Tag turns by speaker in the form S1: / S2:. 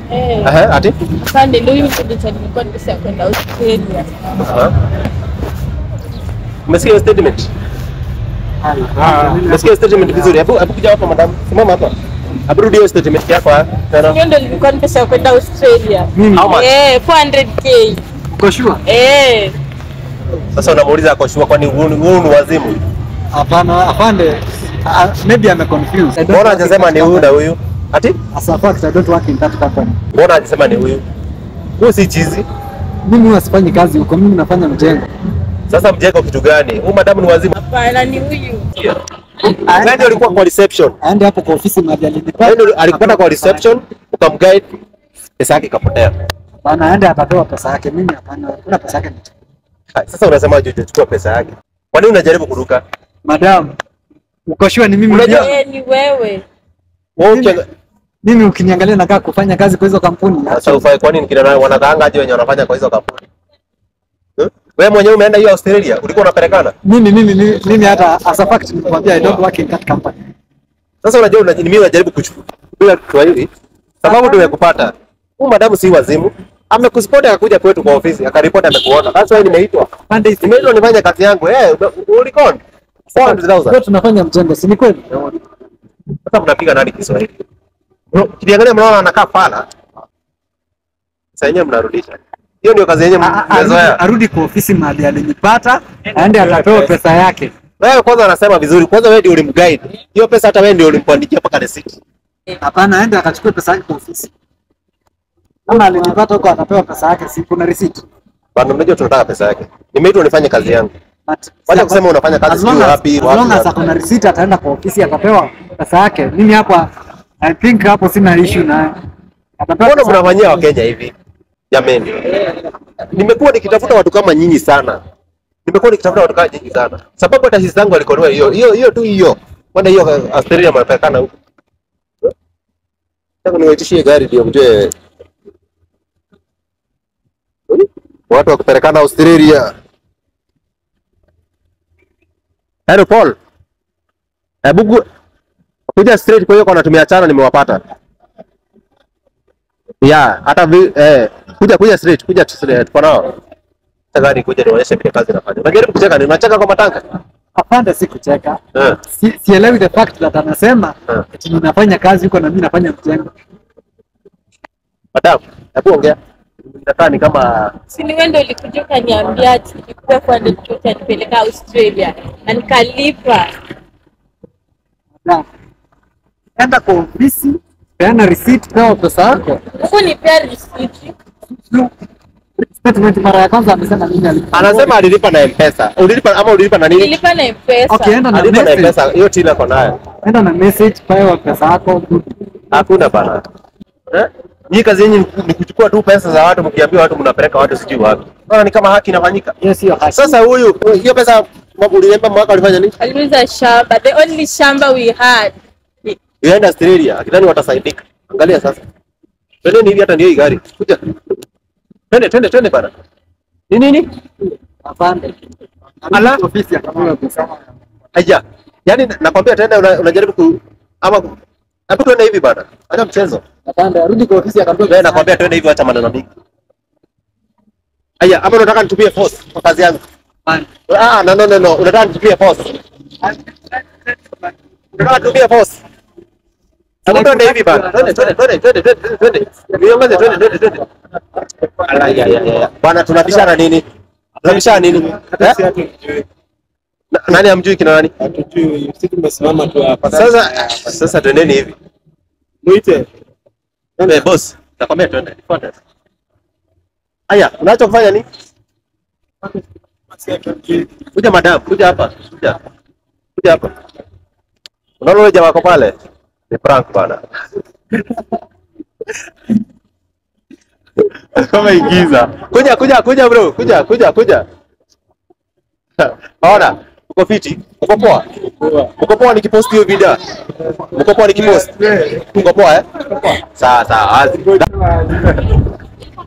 S1: Eh.
S2: Aha, ati?
S1: Afande, ndio hiyo ndio nilikuwa nimesha kwenda Australia.
S2: Aha. Umesikia hiyo statement? Umesikia hiyo statement vizuri? Hebu hebu kuja hapa madam. Simama hapa. Hebu rudi hiyo statement yako ah. Tena.
S1: Hiyo ndio nilikuwa nimesha kwenda Australia.
S2: How much?
S1: Eh, 400k.
S3: Uko sure?
S1: Eh.
S2: Sasa unamuuliza ako sure kwani huu ni huu ni wazimu?
S3: Hapana, afande. Uh, maybe I'm confused. I don't
S2: Mbona
S3: work in
S2: hajasema
S3: that
S2: ni huyu na
S3: company.
S2: huyu? Ati?
S3: As a fact, I don't work in that company.
S2: Mbona hajasema ni huyu? Huyu si chizi.
S3: Mimi huwa sifanyi kazi huko, mimi nafanya mjengo.
S2: Sasa mjengo kitu gani? Huyu madamu ni wazimu.
S1: Hapana, ni huyu.
S2: Wewe ndio ulikuwa kwa reception.
S3: Aende hapo kwa ofisi mahali alinipa.
S2: Wewe ndio alikupata kwa reception ukamguide pesa yake ikapotea.
S3: Hapana, aende atapewa pesa yake. Mimi hapana, kuna pesa yake. nichukue.
S2: Ha, Sasa unasema je, chukua pesa yake. Kwa nini unajaribu kuruka?
S3: Madam, uko sure ni mimi?
S2: Unajua-
S3: Unajua,
S1: Eh, ni wewe.
S2: Wewe
S3: Mimi-
S2: ukianga-
S3: mimi ukiniangalia nakaa kufanya kazi kwa hizo kampuni.
S2: Sasa ufai kwa nini kina nani wanakaanga aje wenye wanafanya kwa hizo kampuni? Eh? Wewe mwenyewe umeenda hiyo Australia, ulikuwa unapelekana?
S3: Mimi mimi mimi, mimi hata as a fact nikwambia I don't work in that company.
S2: Sasa unajua una- mimi najaribu kuchukua bila Kiswahili sababu tumekupata. Huyu madamu si wazimu. Amekuspoti akakuja kwetu kwa ofisi akaripoti amekuona. That's why nimeitwa.
S3: Pande hizi
S2: Nimeitwa nifanye kazi yangu. Eh, hey, ulikon? 400,000.
S3: Leo tunafanya mjengo, si ni kweli?
S2: Sasa mnapiga nani Kiswahili? Bro, Kiangalia mnaona anakaa fala. Sasa yenyewe mnarudisha. Hiyo ndio kazi yenyewe
S3: A- a- arudi-
S2: mmezoea.
S3: Arudi kwa ofisi mahali alinipata, aende atapewa pesa yake.
S2: Wewe kwanza anasema vizuri. Kwanza wewe ndio ulimguide. Hiyo pesa hata wewe ndio ulimpandikia mpaka receipt.
S3: Hapana, aende akachukue pesa yake kwa ofisi. Kama alinipata huko atapewa pesa yake, si kuna receipt.
S2: Bwana unajua tunataka pesa yake. Nimeitwa nifanye kazi yangu.
S3: But
S2: Wacha kusema unafanya kazi
S3: as long
S2: sijui
S3: as-
S2: wapi,
S3: as
S2: wapi,
S3: long as
S2: wapi.
S3: akona receipt ataenda kwa ofisi atapewa pesa yake. Mimi hapa I think hapo sina issue naye. Atapewa
S2: Mbona
S3: pesa
S2: mnafanyia
S3: yake.
S2: Wakenya hivi? Jameni. Nimekuwa nikitafuta watu kama nyinyi sana. Nimekuwa nikitafuta watu kama nyinyi sana. Sababu hata sisi zangu alikonua hiyo. Hiyo hiyo tu hiyo. Kwenda hiyo Australia mnapelekana huko. Sasa niwaitishie gari ndio mjue. Watu wakipelekana Australia. Hello Paul. Hebu gu- kuja straight kwa hiyo kwa natumia chana nimewapata. Yeah, hata vi, eh, kuja kuja straight, kuja straight kwa nao. Tagari kuja nionyeshe vile kazi inafanya. Unajaribu kucheka, ni unacheka kwa matanga.
S3: Afande si kucheka.
S2: Eh.
S3: Si, sielewi the fact that anasema
S2: Eh.
S3: eti ninafanya kazi huko na mimi nafanya mjengo.
S2: Madam, hebu ongea. Inakaa ni kama
S1: Si ni wewe ndio ulikuja ukaniambia ati nikupe 400k utanipeleka Australia na nikalipa.
S3: Na enda kwa ofisi, peana receipt, pewa pesa yako.
S1: Huku nipea risiti.
S3: Statement mara ya kwanza amesema nini alipa.
S2: anasema alilipa na M-Pesa. Ulilipa ama ulilipa na nini?
S1: Nilipa na M-Pesa.
S3: Okay, enda na
S2: Alilipa na
S3: message.
S2: M-Pesa. Hiyo tina kwa nayo.
S3: Enda na message, pewa pesa yako.
S2: Hakuna bana. Eh? Hii kazi yenyu ni- ni kuchukua tu pesa za watu mkiambia watu mnapeleka watu sijui wapi. Bana ni kama haki inafanyika.
S3: Hiyo sio haki.
S2: Sasa huyu hiyo pesa uliemba mwaka alifanya nini?
S1: Aliuza shamba, the only shamba we had.
S2: Ienda Australia, akidhani watasaidika. Angalia sasa. Twendeni hivi hata ndio hii gari. Kuja. Twende twende twende bana. Ni nini?
S3: Afande.
S2: Ala.
S3: Ofisi akapewa pesa.
S2: Aija. Yaani nakwambia tena una- unajaribu ku ama hebu twende hivi bana. Acha mchezo.
S3: Afande arudi kwa ofisi akapewa
S2: Wewe
S3: pesa.
S2: nakwambia twende hivi acha maneno mingi. Aya, ama unataka nitumie force kwa kazi yangu?
S3: Afande.
S2: Ah, no no no no, unataka nitumie force. Unataka nitumie force. Hebu twende hivi bana. Twende twende twende twende twende twende. Niongeze twende twende twende. Ala ya ya ya. Bana tunabishana nini? Tunabishana nini? Eh? Na- Nani amjui kina nani?
S4: Hatujui, sisi tumesimama tu hapa.
S2: Sasa sasa twendeni hivi.
S4: Mwite.
S2: Eh, boss, nakwambia twende. Fuata. Aya, unachofanya ni? Kuja madam, kuja hapa. Kuja. Kuja hapa. Unaona yule jamaa wako pale? Ni prank bana. Kama igiza. Kuja kuja kuja bro, kuja kuja kuja. Ona, uko fiti? Uko poa? Uko poa nikipost hiyo video? Uko poa nikipost? Uko poa eh? Sawa sawa. wazi.